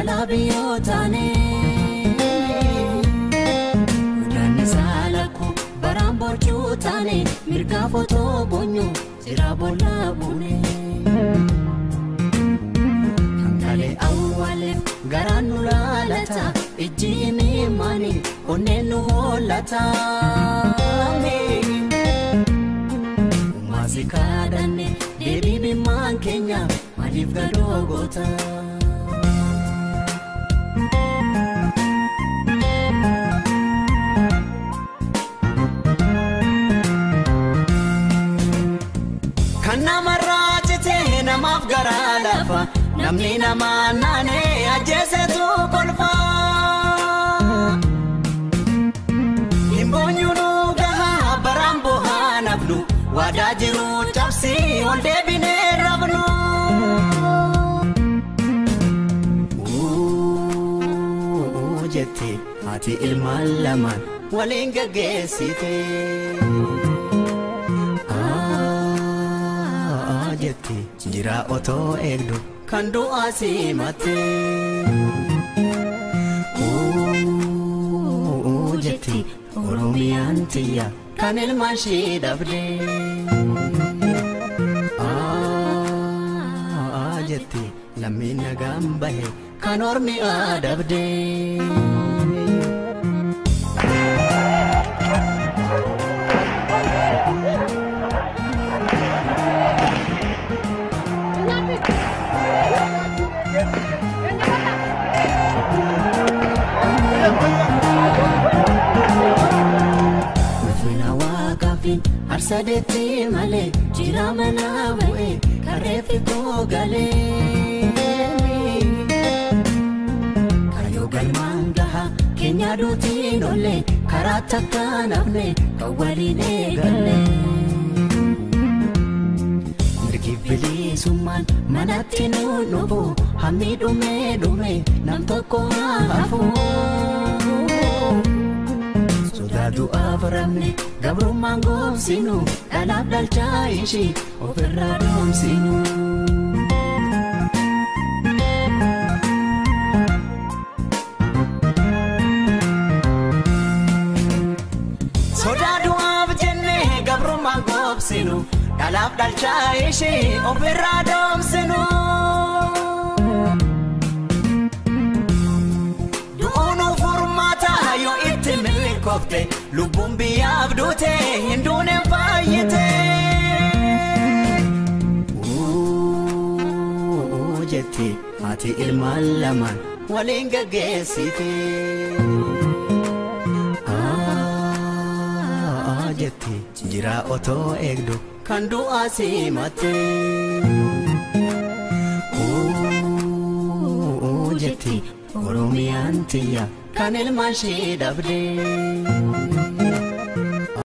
jalaa biyyoo taane. Guddaanni saalakkoo baraan boorjuu taane mirgaa footoo boonyu jira boolla buune. Hangaalee awwaaleef garaan nu laalata ijji imimmaani onneen nu hollata. Maasii kadhanne deebii bimmaan keenya maaliif gadoo goota. Kan namarraa citee namaaf garaa lafa namni namaa naanee ajjeesetu kolfa. Himboonyuunu gahaa baraan bohaa nafnu waadaa jiru cabsii ol deebinee rafnu. Uuu jettee haati ilmaan lamaan waliin gaggeessite. Aa jettee jira otoo eegdu kan du'aa simatte. Uuu jettee oromiyaan tiyya kan ilmaan ishee dhabde. Aa jettee lammiin nagaan bahe kan ormi adabde. Ulfina waaqaafiin harsadeetti malee jira mana bu'e kareefi koo galee. Kayyoo galmaan gaha keenya duutiin olle karaa takka nafne kan waliin eegalle. Mirgi bilisummaan manatti nu dhufu hammi dhume dhume nam tokko haa hafu. Sodaa du'aaf ramne gabrummaan goomsinu dhalaaf dhalchaa ishii ofirraa doomsinu. Sodaa du'aaf jenne gabrummaan goomsinu dhalaaf dhalchaa ishii ofirraa doomsinu. Du'uun furmaata yoo itti milkoofte lubbuun biyyaaf duute hin duuneen faayyite. Uuu jettee haati ilmaan lamaan waliin gaggeessite. Aa jettee jira otoo eegdu kan du'aa simatte. Uuu jettee oromiyaan tiyya kan ilmaan ishee dhabde.